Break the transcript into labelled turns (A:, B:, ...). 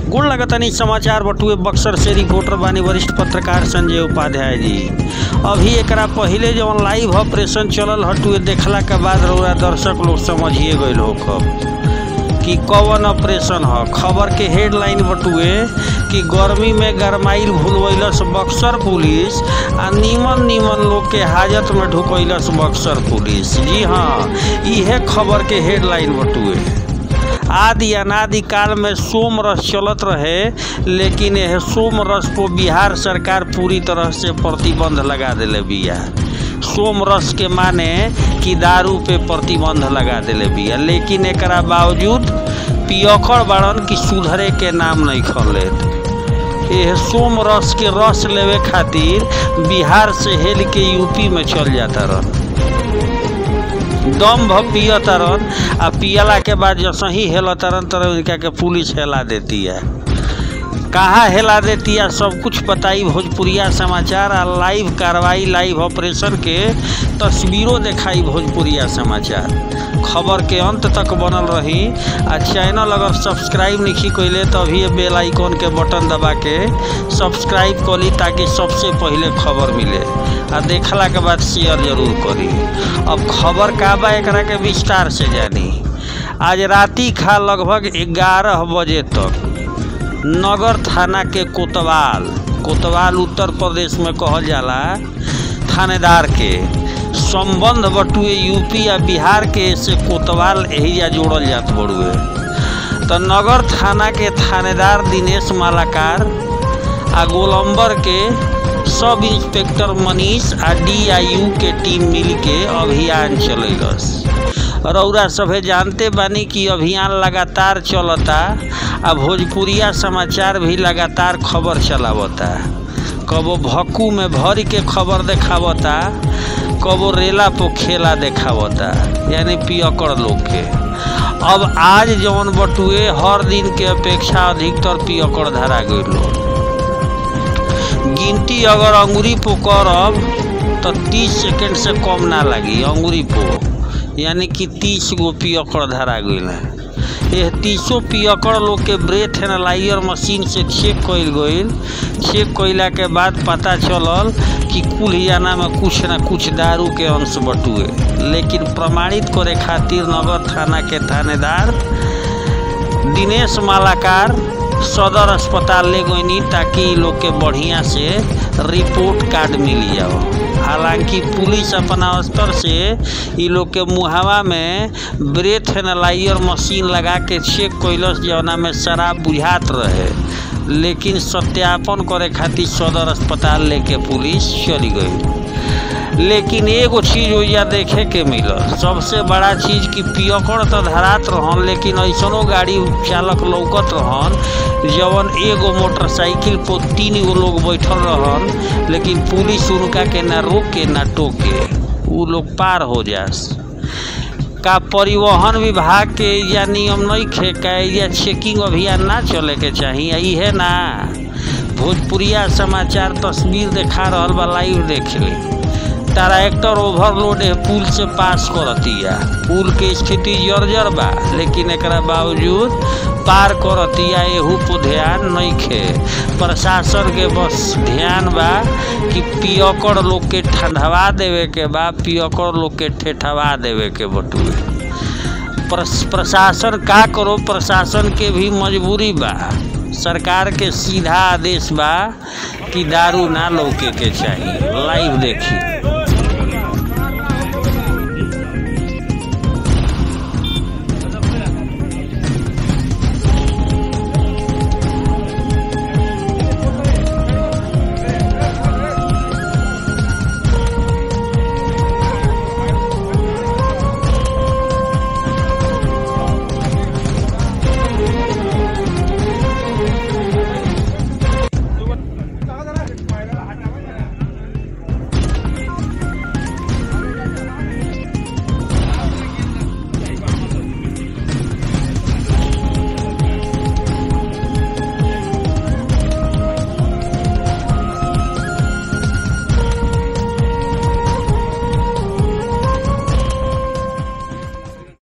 A: गुण लगतनी समाचार बटुए बक्सर से रिपोर्टर बानी वरिष्ठ पत्रकार संजय उपाध्याय जी अभी एकरा पहिले जवन लाइव ऑपरेशन चलल हटुए देखला के बाद रउरा दर्शक लोग समझिए गइल हो कब कि कवन ऑपरेशन ह खबर के हेडलाइन बटुए कि गर्मी में गरमाइल भूलवैलस बक्सर पुलिस आ नीमन नीमन लोग के हाजत में ढुकैलस बक्सर पुलिस जी हाँ इहे खबर के हेडलाइन बटुए आदि अनादि काल में सोम रस चलत रहे लेकिन यह सोम रस को बिहार सरकार पूरी तरह से प्रतिबंध लगा दिले बिया सोम रस के माने कि दारू पे प्रतिबंध लगा दिले बिया लेकिन एकरा बावजूद पियकड़ बाड़न कि सुधरे के नाम नहीं खलेत यह सोम रस के रस लेवे खातिर बिहार से हेल के यूपी में चल जाता रह दम भ पिय तरन आ पियला के बाद जब सही हेल तरन तरह उनका के पुलिस हेला देती है कहाँ हेला देती है सब कुछ बताई भोजपुरिया समाचार आ लाइव कार्रवाई लाइव ऑपरेशन के तस्वीरों दिखाई भोजपुरिया समाचार खबर के अंत तक बनल रही आ चैनल अगर सब्सक्राइब नहीं कैले तो अभी बेल आइकॉन के बटन दबा के सब्सक्राइब करी ताकि सबसे पहले खबर मिले आ देखला के बाद शेयर जरूर करी अब खबर का बा एकरा के विस्तार से जानी आज राति खा लगभग ग्यारह बजे तक नगर थाना के कोतवाल कोतवाल उत्तर प्रदेश में कहल जाला थानेदार के संबंध बटुए यूपी या बिहार के से कोतवाल एहिजा जोड़ल जात बड़ुए तो नगर थाना के थानेदार दिनेश मालाकार आ गोलम्बर के सब इंस्पेक्टर मनीष आ डीआईयू के टीम मिल के अभियान चलेलस रौरा सभे जानते बानी कि अभियान लगातार चलता आ भोजपुरिया समाचार भी लगातार खबर चलावता कबो भक्कू में भर के खबर देखावता कबो रेला पो खेला देखावता यानी पियकड़ लोग के अब आज जवन बटुए हर दिन के अपेक्षा अधिकतर पियकड़ धरा गई गिनती अगर अंगुरी पो करब तो तीस सेकेंड से कम ना लगी अंगुरी पो यानी कि तीस गो पियकड़ धरा गई है यह तीसों पियकड़ लोग के ब्रेथ एनालाइजर मशीन से चेक कइल गइल चेक कइला के बाद पता चलल कि कुल हियाना में कुछ ना कुछ दारू के अंश बटुए लेकिन प्रमाणित करे खातिर नगर थाना के थानेदार दिनेश मालाकार सदर अस्पताल ले गईनी ताकि लोग के बढ़िया से रिपोर्ट कार्ड मिल जाओ हालांकि पुलिस अपना स्तर से इ लोग के मुहावा में ब्रेथ एनालाइजर मशीन लगा के चेक कैलस जौना में शराब बुझात रहे लेकिन सत्यापन करे खातिर सदर अस्पताल लेके पुलिस चली गई लेकिन एगो चीज ओइजा देखे के मिलल सबसे बड़ा चीज कि पियकड़ तो धरात रहन लेकिन ऐसनो गाड़ी चालक लौकत रहन जवन एगो मोटरसाइकिल पर तीन गो लोग बैठल रहन लेकिन पुलिस उनका के ना रोके ना टोके उ लोग पार हो जास का परिवहन विभाग के या नियम नहीं खे का या चेकिंग अभियान ना चले के चाहिए इहे ना भोजपुरिया समाचार तस्वीर देखा रहल बा लाइव देख ली ट्रैक्टर ओवरलोड है पुल से पास करतिया पुल के स्थिति जर्जर बा लेकिन एकरा बावजूद पार करतिया एहू पर ध्यान नहीं खे प्रशासन के बस ध्यान बा कि पियकड़ लोग के ठंडवा देवे के बा पियकड़ लोग के ठेठवा देवे के बटुए प्रशासन का करो प्रशासन के भी मजबूरी बा सरकार के सीधा आदेश बा कि दारू ना लौके के चाहिए लाइव देखी